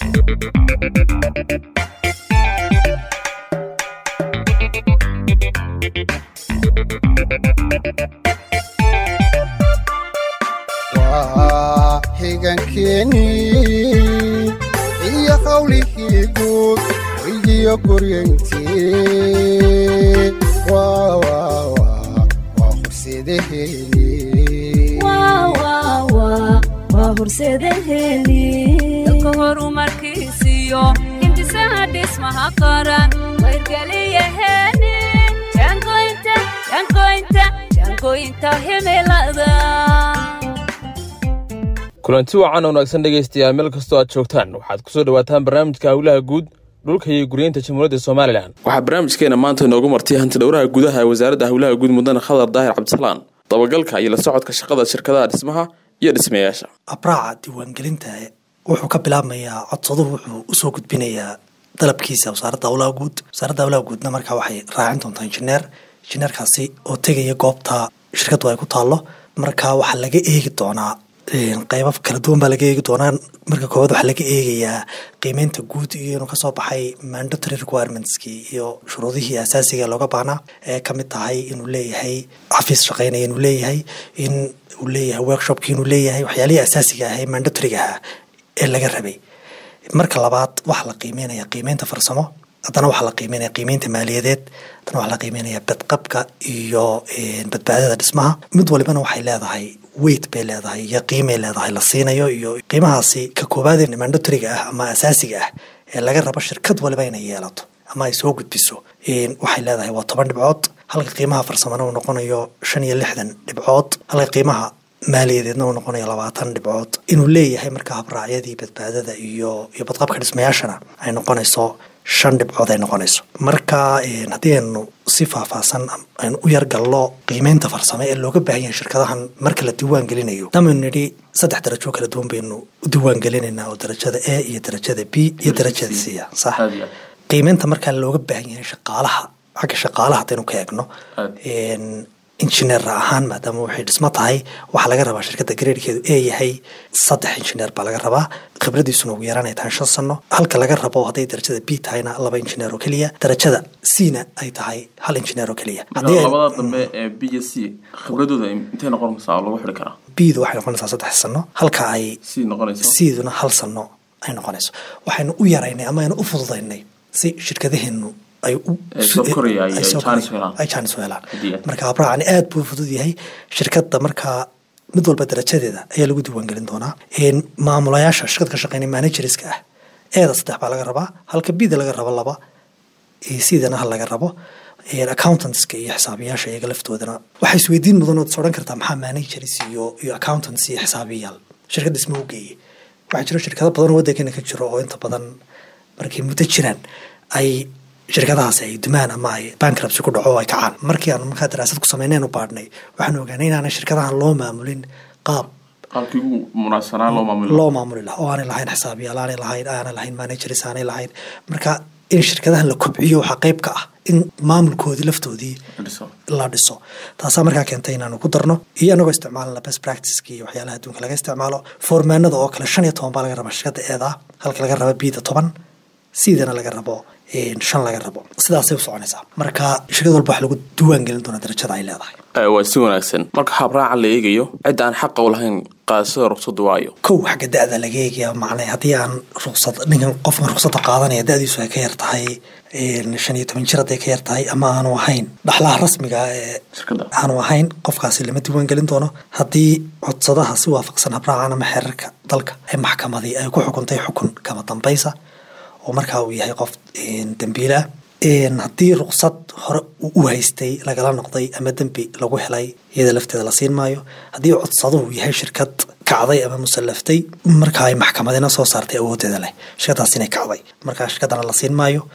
waa xigankeenii iyo qawlihii guud weydiyo guryantii waa waa waa waa horseedaheenii waa horseedaheeni dalka horumarkiisiyo hindisaha dhismaha qaran wayrgeliyaheeni jaangoynta jaangoynta jaangoynta himilada kulanti wacan wanaagsan dhegaystayaal meel kastoo aad joogtaan waxaad ku soo dhawaataan barnaamijka howlaha guud dhulka iyo guryeynta jamhuuriyadda somalilan waxaa barnaamijkeena maanta inoogu martay hanti dhowraha gudaha ee wasaaradda howlaha guud mudane khadar daahir cabdisalaan dabagalka iyo la socodka shaqada shirkadaha dhismaha iyo dhismayaasha abraaca diiwaangelinta wuxuu ka bilaabmayaa codsaduhu wuxuu usoo gudbinayaa dalabkiisa wasaaradda howlaha guud wasaaradda howlaha guudna markaa waxay raacin doontaa injineer injineerkaasi oo tegaya goobta shirkaddu ay ku taallo markaa waxaa laga eegi doonaa qeybo kala duwan baa laga eegi doonaa marka koowaad waxaa laga eegayaa qiimeynta guud iyo inuu kasoo baxay mandatory requirementski iyo shuruudihii asaasiga looga baahnaa ee kamid tahay inuu leeyahay xafiis shaqeynaya inuu leeyahay in uu leeyahay workshopki inuu leeyahay waxyaalihii asaasiga ahay mandatoryga ahaa ee laga rabay marka labaad waxaa la qiimeynaya qiimeynta farsamo haddana waxaa la qiimeynaya qiimeynta maaliyadeed haddana waxaa la qiimeynaya badqabka iyo badbaadada dhismaha mid walibana waxay leedahay weyt bay leedahay iyo qiimay leedahay la siinayo iyo qiimahaasi ka koobaadee mandatoryga ah ama asaasiga ah ee laga rabo shirkad waliba inay yeelato ama ay soo gudbiso waxay leedahay waa toban dhibcood halka qiimaha farsamona uu noqonayo shan iyo lixdan dhibcood halka qiimaha maaliyadeedna uu noqonayo labaatan dhibcood inuu leeyahay marka habraacyadii badbaadada iyo iyo badqabka dhismayaashana ay noqonayso shan dhibcood ay noqonayso marka haddii aynu si faahfaahsan aynu u yargallo qiimeynta farsame ee looga baahan yahay shirkadahan marka la diiwaan gelinayo damaynu nidhi saddex darajo kala duwan baynu u diiwaan gelinaynaa oo darajada a iyo darajada b iyo darajada c a sax qiimeynta markaa looga baahan yahay shaqaalaha xagga shaqaalaha haddaynu ka eegno injineer ahaan maadaama waxay dhismo tahay waxaa laga rabaa shirkadda gareerkeedu ee yahay saddex injineer baa laga rabaa khibradiisuna ugu yaraan ay tahay shan sano halka laga rabo hadday darajada b tahayna laba injineer oo keliya darajada c-na ay tahay hal injineer oo keliya labada dambe ee b iyo c khibradooda intay noqonaysaa oo lagu xidhi karaa bdu waxay noqonaysaa saddex sano halka ay c noqonayso c-duna hal sano ay noqonayso waxaynu u yaraynay ama aynu u fududaynay si shirkadaheenu ay jaanis weelaan marka habraacani aad buu fudud yahay shirkadda markaa mid walba darajadeeda ayaa lagu diiwaangelin doonaa maamulayaasha shirkad ka shaqeynaya managerska ah eeda saddex baa laga rabaa halka bida laga rabo laba sidana hal laga rabo accountantska iyo xisaabiyaasha iyaga laftoodana waxay isweydiin mudan ood is odhan kartaa maxaa managers iyo iyo accountants iyo xisaabiyaal shirkadda isma u geeyey waxaa jiro shirkado badan oo waddankana ka jiro oo inta badan markay muddo jiraan ay shirkadahaasi ay dumaan ama ay bankrabsi ku dhaco oo ay kacaan markii aan markaa daraasad ku sameyneen u baadhnay waxaan ogaanay inaana shirkadahan loo maamulin qaab qaabkii ugu munaasabsanaa loo maamuli loo maamuli laha oo aanay lahayn xisaabiyaal aanay lahayn aanay lahayn managers aanay lahayn marka in shirkadahan la kobciyo waxaa qayb ka ah in maamulkoodii laftoodii la dhiso taasaa markaa keentay inaanu ku darno iyo anagoo isticmaalna best practiceki iyo waxyaalaha adduunka laga isticmaalo foormaanada oo kale shan iyo toban baa laga rabaa shirkadda eeda halka laga raba bida toban sidana laga rabo shan laga rabo sidaasay u soconaysaa marka shirkad walba wax lagu diiwaan gelin doona darajada ay leedahay waa si wanaagsan marka habraaca la eegayo cidda aan xaqa u lahayn qaadashada ruqsadda waayo kow xagga da-da laga eegaya macnay haddii aan ruqsad ninkan qofkan ruqsadda qaadanaya da-diisu ay ka yar tahay shan iyo toban jir hadday ka yar tahay ama aanu ahayn dhaxlaha rasmiga ee aanu ahayn qofkaasi lama diiwaan gelin doono haddii codsadaha si waafaqsan habraacan ama xeerarka dalka ee maxkamadii ay ku xukuntay xukun kama dambaysa oo markaa uu yahay qof dembiilah haddii ruqsad hore u haystay lagala noqday ama dembi lagu helay iyada lafteeda la siin maayo haddii codsaduhu yahay shirkad kacday ama musallaftay markaa ay maxkamadina soo saartay awoodeeda leh shirkadaas inay kacday markaa shirkadana la siin maayo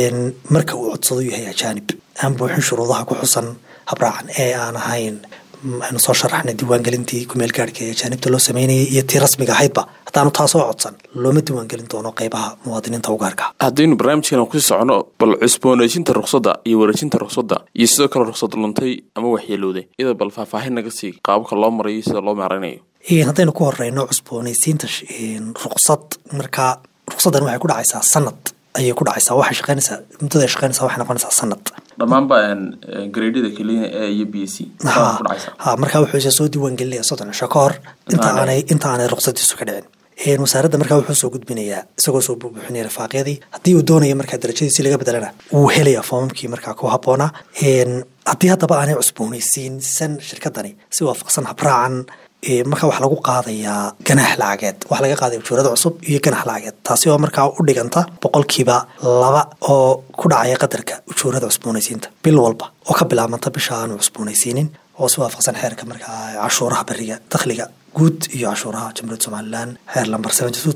marka uu codsadu yahay ajaanib aan buuxin shuruudaha ku xusan habraacan ee aan ahayn aynu soo sharaxnay diiwaangelintii kumeel gaarhka ee ajaanibta loo sameynayay iyo tii rasmiga ahaydba haddaanu taasoo codsan looma diiwaangelin doono qeybaha muwaadiniinta u gaarka haddaynu barnaamijkeena kusii socono bal cusboonaysinta ruqsadda iyo wareejinta ruqsadda iyo sidoo kale ruqsad luntay ama waxyeelowday iyada bal faahfaahin naga sii qaababka loo marayo sida loo maaraynayo haddaynu ku horeyno cusboonaysiinta ruqsad markaa ruqsaddan waxay ku dhacaysaa sanad ayay ku dhacaysaa waxay shaqaynaysaa muddada ay shaqaynaysaa waxay noqonaysaa sanad dhammaanba gradyada keliya a iyo b c ha ha markaa wuxuu isa soo diiwaan gelinaya soddon cisho ka hor inta aanay inta aanay ruqsadiisu ka dhicin wasaaradda markaa wuxuu soo gudbinayaa isagoo soo buubuuxinaya rafaaqyadii haddii uu doonaya markaa darajadiisi laga bedelana wuu helaya foomamkii markaa ku habboonaa haddii haddaba aanay cusboonaysiinsan shirkadani si waafaqsan habraacan markaa waxaa lagu qaadayaa ganaax lacageed waxaa laga qaadaya ujuurada cusub iyo ganax lacageed taasi oo markaa u dhiganta boqolkiiba laba oo ku dhacaya qadarka ujuurada cusboonaysiinta bil walba oo ka bilaabmanta bisha aanu cusboonaysiinin oo si waafaqsan xeerka markaa cashuuraha beriga dakhliga guud iyo cashuuraha jamhuuriyadda somalilan xeer lamber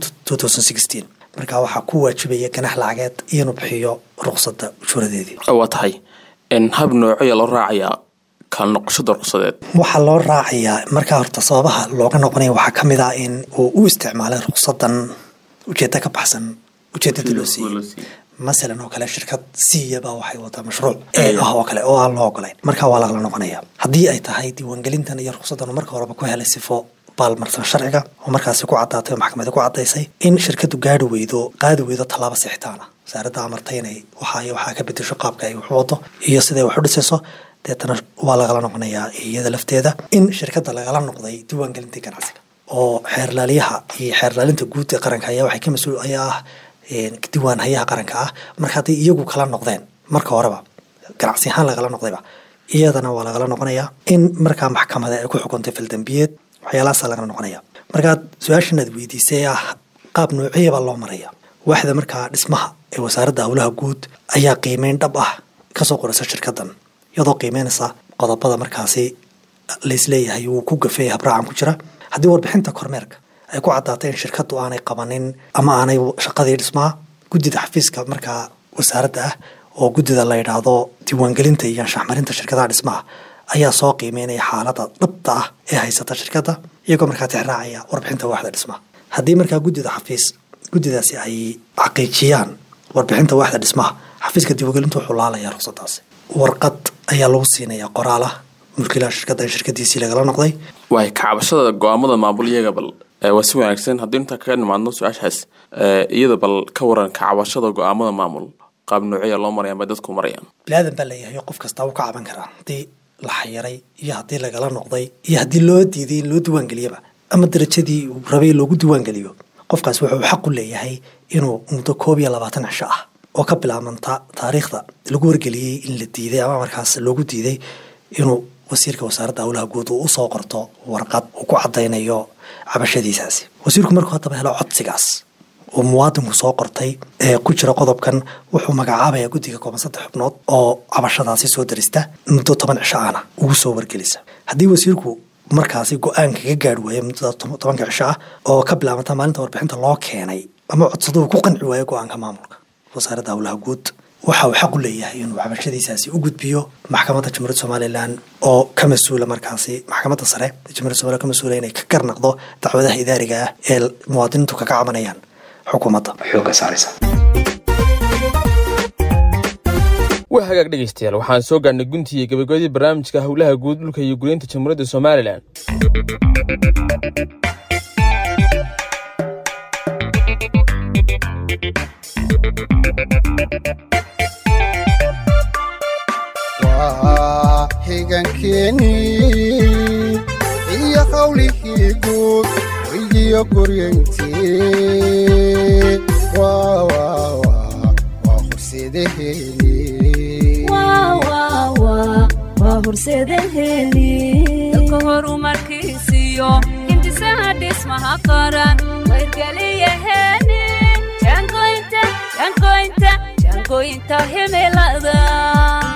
markaa waxaa ku waajibaya ganax lacageed inuu bixiyo ruqsadda ujuuradeedii waa tahay hab noocaya loo raacayaa kala noqoshada ruqsadeed waxaa loo raacayaa markaa horta sababaha looga noqonaya waxaa ka mid ah in uu u isticmaalay ruqsadan ujeedda ka baxsan ujeedada loo siiyey masalan oo kale shirkad siiyaba waxay wadaa mashruuc ee ah oo kale oo aan loo ogolayn markaa waa lagala noqonaya haddii ay tahay diiwaangelintan iyo ruqsadan marka horeba ku helay sifo baalmarsan sharciga oo markaasi ku caddaatay oo maxkamada ku caddaysay in shirkadu gaari weydo qaadi weydo tallaabo sixitaana wasaaradda amartay inay waxaa waxaa ka bedesho qaabka ay wax wado iyo siday wax u dhisayso deetana waa lagala noqonayaa iyada lafteeda in shirkadda lagala noqday diiwaangelintii ganacsiga oo xeerlaaliyaha iyo xeerlaalinta guud ee qaranka ayaa waxay ka mas-uul ayaa ah diiwaan hayaha qaranka ah marka hadday iyagu kala noqdeen marka horeba ganacsi ahaan lagala noqdayba iyadana waa lagala noqonayaa in markaa maxkamada ay ku xukuntay faldambiyeed waxyaalahaasa lagala noqonaya markaad su-aashan aad weydiisay ah qaab noociyya baa loo maraya waaxda markaa dhismaha ee wasaaradda howlaha guud ayaa qiimeyn dhab ah kasoo qoraysa shirkaddan iyadoo qiimeynaysa qodobada markaasi laisleeyahay wuu ku gafeeya habraacan ku jira haddii warbixinta kormeerka ay ku caddaatay in shirkaddu aanay qabanin ama aanay shaqadii dhismaha guddida xafiiska markaa wasaaradda ah oo guddida la yidhaahdo diiwaangelinta iyo anshaxmarinta shirkadaha dhismaha ayaa soo qiimeynaya xaalada dhabta ah ee haysata shirkadda iyagoo markaa tixraacaya warbixinta waaxda dhismaha haddii markaa guddida xafiis guddidaasi ay xaqiijiyaan warbixinta waaxda dhismaha xafiiska diiwaangelintu wuxuu laalayaa ruqsadaasi warqad ayaa lagu siinayaa qoraala mulkiilaha shirkadda in shirkadiisii lagala noqday waay kacabashada go-aamada maamul iyaga bal waa si wanaagsan haddii intaa kaga nimaadno su-aashaas iyada bal ka waran kacabashada go-aamada maamul qaab noocya loo marayaan bay dadku marayaan bilaadan baa leeyahay qof kastaa wuu ka caban karaa haddii la xayiray iyo haddii lagala noqday iyo haddii loo diiday in loo diiwaangeliyaba ama darajadii uu rabay loogu diiwaangeliyo qofkaas wuxuu xaq u leeyahay inuu muddo koob iyo labaatan cisho ah oo ka bilaabanta taariikhda lagu wargeliyey in la diiday ama markaas loogu diiday inuu wasiirka wasaaradda howlaha guud uu usoo qorto warqad uu ku caddaynayo cabashadiisaasi wasiirku markuu haddaba helo codsigaas uu muwaadinku soo qortay ee ku jira qodobkan wuxuu magacaabayaa guddiga kooban saddex xubnood oo cabashadaasi soo darista muddo toban cisho ahna ugu soo wargelisa haddii wasiirku markaasi go-aan kaga gaari waaya muddada tobanka cisho ah oo ka bilaabanta maalinta warbixinta loo keenay ama codsaduhu ku qanci waayo go-aanka maamulka wasaaradda howlaha guud waxa uu xaq u leeyahay inuu cabashadiisaasi u gudbiyo maxkamadda jamhuuriyadda somalilan oo ka mas-uula markaasi maxkamadda sare ee jamhuiyadda somalilan ka mas-uula inay ka garnaqdo dacwadaha idaariga ah ee muwaadiniintu kaga cabanayaan xukuumadda xooga saaraysa waa hagaag dhegaystayaal waxaan soo gaarnay guntii iyo gabagabadii barnaamijka howlaha guud dhulka iyo guryeynta jamhuuriyadda somalilan waa xigankeenii iyo qawlihii guud weydiyo guryantii waa waa waa waa horseedaheeni dalka horumarkiisiyo hindisaha dhismaha qaran wayrgeliyaheeni jaangoynta jaangoynta jaangoynta himilada